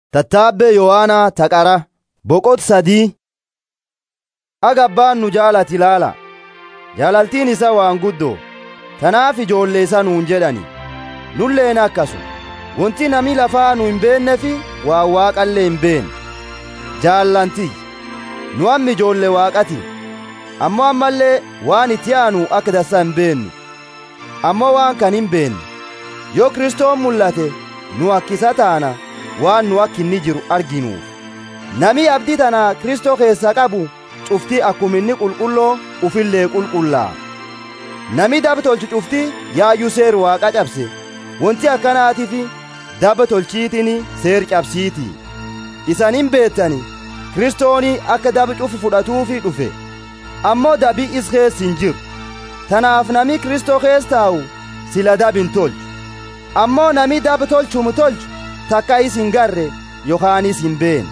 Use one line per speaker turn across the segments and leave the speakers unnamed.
Tattaabbee Yohaanaa Taqara boqot sadii Aga abbaan nu jaalati ilaala. Jaalaltiin isa waan guddoo. Tanaaf ijoollee isa nuun jedhani. Nulleen akkasu. Wanti nami lafaa nu hin beeknefi waan waaqallee hin beekne. Jaallantii. Nu amma ijoollee waaqati. Ammoo ammallee waan itti aanu akka dassa hin beennu. Ammoo waan kan hin beenne. Yoo Kiristoon mul'ate nu akkisa taana waan nu akka inni jiru arginuuf. Nami abdii tana Kiristoo keessa qabu cuftii akkuma inni qulqulloo ufillee qulqullaa. Nami daba tolchu cuftii yaayyuu seer waaqa cabse. Wanti akkanaatiif daba tolchiitiin seer cabsiiti. Isan hin beettani Kiristooni akka daba cufu fudhatuufi dhufe. Ammoo dabi is keessa hin jiru. Tanaaf nami Kiristoo keessa taa'u sila dabi hin tolchu. Ammoo nami daba tolchumu tolchu takka is hin garre yookaanis hin beene.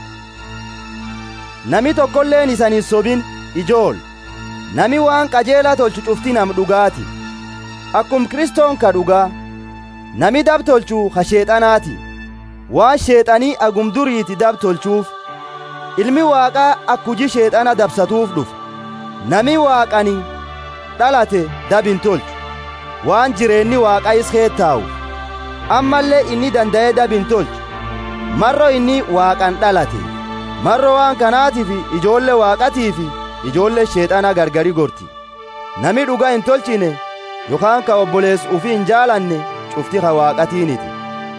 Nami tokkolleen isan hin sobin ijool. Nami waan qajeelaa tolchu cufti nam dhugaati. Akkum Kiristoon ka dhugaa. Nami dab tolchu ha sheexanaati. Waan sheexanii agum duriiti dab tolchuuf. Ilmi waaqaa akka hujii sheexana dabsatuuf dhufe. Nami waaqani dhalate dab hin tolchu. Waan jireenni waaqaa is keettaa'u. Ammallee inni danda'ee dab hin tolchu. Marro inni waaqan dhalate. Marro waan kanaatiif ijoollee waaqatiif ijoollee sheexana gargari gorti. Nami dhugaa hin tolchine yookaan ka obboleessu ufii hin jaalanne cufti ka waaqatiiniti.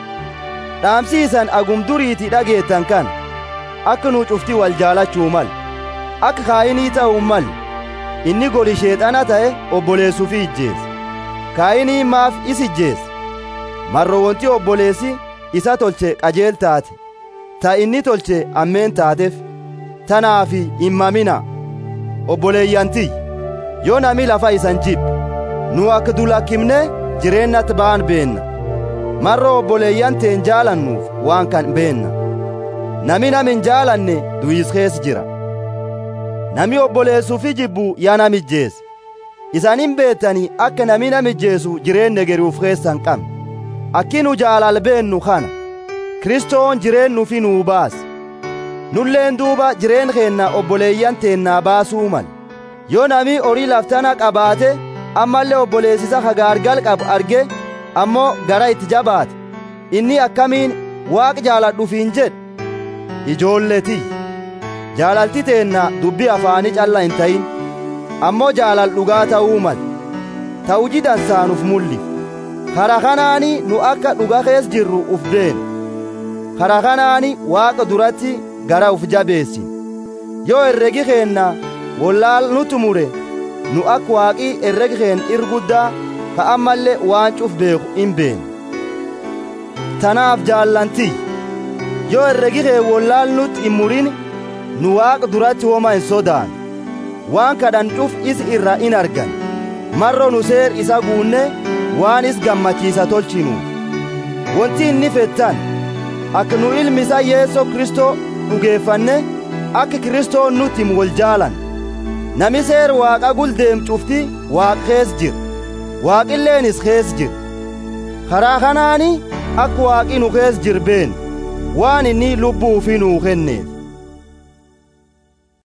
Dhaamsiisan agum duriiti dhageettan kan akka nu cufti wal jaalachuu mal akka kaayinii ta'uu mal inni goli sheexana ta'e obboleessuufi ijjeesse. Kaayinii maaf is ijjeesse. Marro wonti obboleessi isa tolche qajeel taate. ta inni tolche ammeen taateef tanaaf hin mamina obboleeyyantiy yoo nami lafa isan jibbe nu akka dulakkimne jireennatti ba'an beenna marro obboleeyyan teen jaalannuuf waan kan beenna nami nam hin jaalanne du'is keessa jira nami obboleessuufi jibbu yaa namijjeesse isan hin beettani akka nami namijjeessu jireenya geriuf keessa hin qabne akki nu jaalal beennu kana Kiristoon jireennu fi nuu baase. Nulleen duuba jireen keenna obboleeyyan teennaa baasuu mal. Yoo nami horii laftana qabaate ammallee obboleessisa hagaargal qabu arge ammoo gara itti jabaate. Inni akkamiin waaq jaaladhufiin jedhe. Ijoolletii. Jaalalti teenna dubbii afaanii calla hin ta'in. Ammoo jaalal dhugaa ta'uu mal. Ta'u jidansaanuuf mul'if. Kara kanaani nu akka dhuga keessa jirru uf beena. karaa kanaani waaqa duratti gara uf jabeessi yoo herregi keenna wallaal nu tumure nu akka waaqii herregi keen irguddaa ka ammallee waan cuf beeku hin beene tanaaf jaallantii yoo herregi keen wallaal nutti hin murin nu waaqa duratti homa hin sodaan waan kadhan cuf is irra in argan marro nu seer isa guunne waan is gammachiisa tolchinuuf wanti inni fettan akka nu ilmi isaa yeesoo kristoo dhugeeffanne akka kiristoon nutti himu wal jaalan nami seer waaqa guldeem cufti waaq kees jira waaqilleenis kees jira karaa kanaani akka waaqi nu kees jir been waan inni lubbuu fi nuu kenneef